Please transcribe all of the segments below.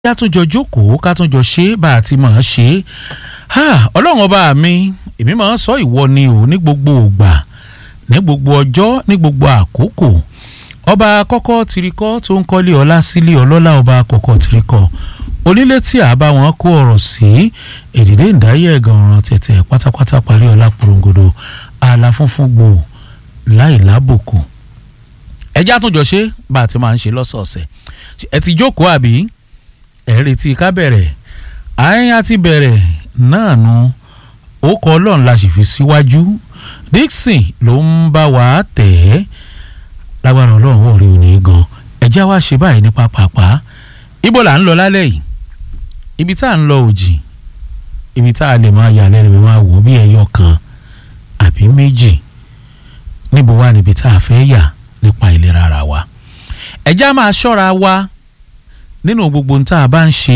ká tún jọ jókòó ká tún jọ ṣe bá a ti máa ṣe é ọlọ́run ọba mi èmi máa ń sọ ìwọ ni o ní gbogbo ògbà ní gbogbo ọjọ́ ní gbogbo àkókò ọba kọ́kọ́ tirikọ́ tó ń kọ́lé ọlá sílé ọlọ́lá ọba kọ́kọ́ tirikọ́ onílé tí a bá wọn kó ọ̀rọ̀ sí èdìdé ìdáyé ẹ̀gàn ọ̀ràn tẹ̀tẹ̀ pátápátá parí ọlá porongodo ààlà funfun gbò láì lábòkù ẹjẹ́ àtúnjọ ṣe bá a ti máa ń ṣe lọ́sọ̀ọ̀sẹ̀ ẹ ti jókòó àbí ẹ retí ká bẹ̀rẹ̀ àyìn àti bẹ̀rẹ̀ náà nu ó kọ ọlọ́run la sì fi síwájú Dixon ló ń bá wa tẹ̀ ẹ́ lágbára ọlọ́run wọ̀ rí òní gan ẹ̀já wa ṣe báyìí ní pápápá ibo là ń lọ lálẹ́ yìí ibi tá à ń lọ òjì ibi tá a lè máa yà lẹ́nu máa wò bí ẹyọ kan àbí méjì níbo wà níbi tá a fẹ́ yà nípa ìlera ara wa ẹ̀já máa ṣọ́ra wa nínú gbogbo ohun tá a bá ń ṣe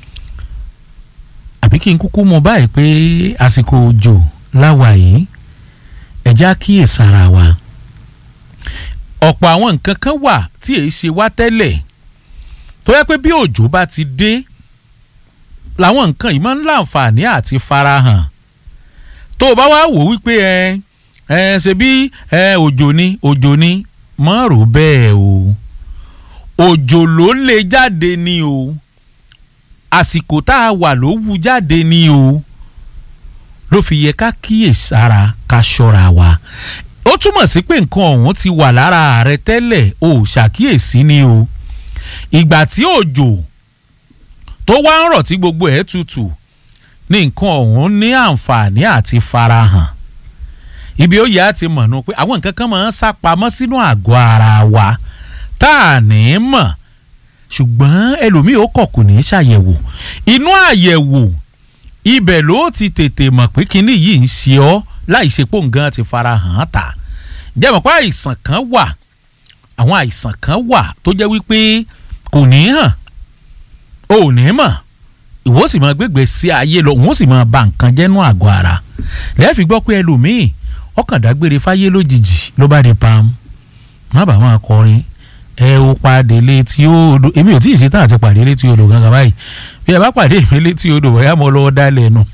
àbí kí n kúkú mọ̀ báyìí pé àsìkò òjò láwa yìí ẹ̀já kíyèsára wa ọ̀pọ̀ àwọn nǹkan kan wà tí èyí ṣe wá tẹ́lẹ̀ tó yẹ pé bí òjò bá ti dé làwọn nǹkan yìí máa ń láǹfààní àti farahàn tó o bá wá wò wípé ẹ ẹ ṣe bí ẹ òjò ni òjò ni mọ́ rò bẹ́ẹ̀ o òjò ló lè jáde ni o àsìkò tá a wà ló wú jáde ni o ló fi yẹ ká kíyèsára ká ṣọ́ra wa ó túmọ̀ sí pé nǹkan ọ̀hún ti wà lára rẹ tẹ́lẹ̀ o ò ṣàkíyèsí ni o ìgbà tí òjò tó wá ń rọ̀ tí gbogbo ẹ̀ tutù ní nǹkan ọ̀hún ní àǹfààní àti farahàn ibi ó yẹ á ti mọ̀ nù pé àwọn nǹkan kan máa ń sá pamọ́ sínú àgọ́ ara wa tá a ní í mọ̀ ṣùgbọ́n ẹlòmíì ó kọ̀ kò ní í ṣàyẹ̀wò inú àyẹ̀wò ibẹ̀ ló ti tètè mọ̀ pé kinní yìí ń ṣe ọ́ láì ṣe pò ń gan ti fara hàn án ta jẹ́ mọ̀ pé àìsàn kan wà àwọn àìsàn kan wà tó jẹ́ wípé kò ní hàn o ò ní mọ̀ ìwọ sì máa gbégbé sí ayé lọ òun sì máa ba nǹkan jẹ́nu àgọ́ ara lẹ́ẹ̀fi gbọ́ pé ẹlòmíì ọkàn dágbére fáyé lójijì ló bá di pam má bàa máa kọrin ẹ ó pàdé létí odò èmi ò tí ì ṣetán àti pàdé létí odò gangan báyìí bí ẹ bá pàdé mi létí odò bóyá mo lọ́wọ́ dálẹ̀ nù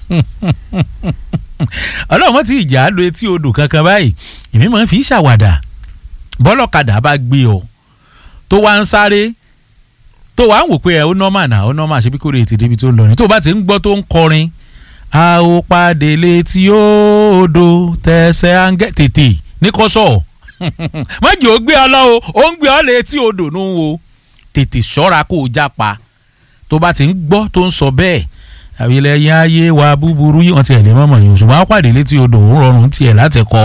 ọlọ́run mọ́ ti ìjà lo etí odò kankan báyìí èmi máa ń fi ṣàwàdà bọ́lọ́kadà bá gbé ọ tó wá ń sáré tó wá ń wò pé ẹ ó nọ́mà náà ó nọ́mà ṣe bí kò lè ti débi tó ń lọ ni tó bá ti ń gbọ́ tó ń kọrin a ó pàdé létí odò tẹ̀sẹ̀ áńgẹ́ tètè ní kọ́sọ̀ mọ́jì ó gbé ọ lọ o ó ń gbé ọ létí odò nù o tètè ṣọ́ra kó o jápa tó bá ti ń gbọ́ tó ń sọ bẹ́ẹ̀ àwílẹ̀ yẹn ayé wa búburú yìí wọ́n ti ẹ̀ lè mọ̀mọ́ yìí ṣùgbọ́n àpàdé létí odò ń rọrùn tiẹ̀ láti kọ́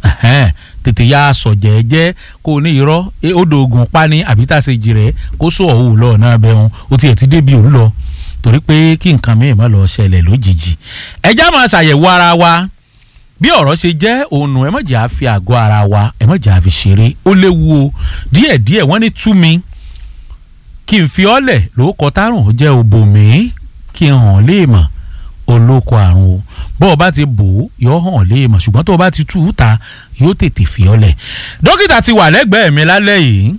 tètè ya sọ jẹ́ẹ́jẹ́ kó o ní irọ́ odò ògùn pani àbí tá a ṣe jìrẹ́ kó sọ òun lọ náà bẹ́ẹ̀ wọn o tiẹ̀ ti débi òun lọ torí pé kí nǹkan mìíràn má lọ ṣẹlẹ̀ lójijì ẹjá máa ṣàyẹ̀wò ara wa bí ọ̀rọ̀ ṣe jẹ́ òun ẹ má jẹ́ àfi àgọ́ ara wa ẹ má jẹ́ àfi ṣeré ó léwu o díẹ̀díẹ̀ wọ́n ní tú mi kí n fi ọ́lẹ̀ lóko tárùn jẹ́ òbò mi kí n hàn léèmọ̀ olóko àrùn o bó o bá ti bò ó yọ hàn léèmọ̀ ṣùgbọ́n tó o bá ti tú u ta yóò tètè fi ọ́lẹ̀ dókítà ti wà lẹ́gbẹ̀ẹ́ mi lálẹ́ yìí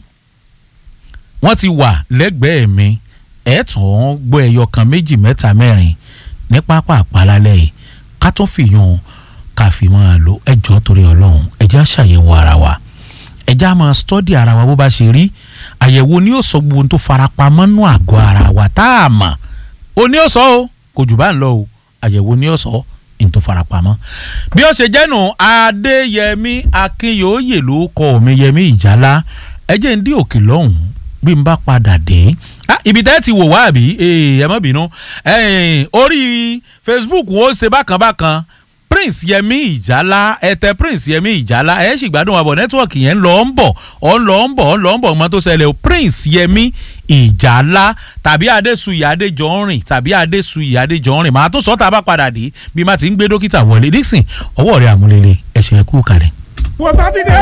wọ́n ti wà lẹ́gbẹ̀ẹ́ mi ẹ̀ tún gbọ́ ẹyọ kan méjì mẹ́ta mẹ́rin ní pápá àpálálẹ́ yìí ká tún fìyàn ká fi máa lo ẹjọ́ torí ọlọ́run ẹjẹ́ àṣàyẹ̀wò ara wa ẹjẹ́ á máa stọ́dì ara wa bó bá ṣe rí àyẹ̀wò ni yóò sọ gbogbo ohun tó farapamọ́ nú àgọ́ ara wa tá a mọ̀ ó ní ó sọ o kò jù bá ń lọ o àyẹ̀wò ni ó sọ ohun tó farapamọ́ bí ó ṣe jẹ́nu adéyẹmí akínyòóyè ló kọ́ mi yẹmí ìjálá ẹjẹ́ ń dí òkè lọ́hùn bí n bá padà dé ibi tẹ́ ti wò wá àbí ẹ má bínú orí facebook wo ṣe bákan bákan prince yẹmi ìjálá ẹtẹ prince yẹmi ìjálá ẹ sì gbádùn àbọ̀ nẹ́tíwọ̀kì yẹn ń lọ ń bọ̀ ọ̀ ń lọ ń bọ̀ ọ̀ ń lọ ń bọ̀ ọmọ tó ṣẹlẹ̀ o prince yẹmi ìjálá tàbí adésuyì adéjọrin tàbí adésuyì adéjọrin màá tún sọ tá a bá padà dé bí má ti ń gbé dókítà wọlé dixon ọwọ́ rẹ̀ àmúlélẹ̀ ẹ̀ṣẹ̀ ẹ̀kú kalẹ̀. wọ́n sátidé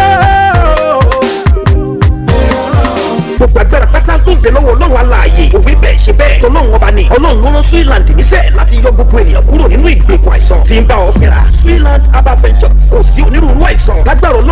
gbogbo agbára pátá tó ń bẹ lọ́wọ́ ọlọ́run aláàyè òwe bẹ́ẹ̀ ṣe bẹ́ẹ̀ tọ́lọ́run ọba ni ọlọ́run ló rán Switzerland níṣẹ́ láti yọ gbogbo ènìyàn kúrò nínú ìgbèkùn àìsàn tí ń bá ọ fínra Switzerland herbal ventures kò sí onírúurú àìsàn lágbára ọlọ́run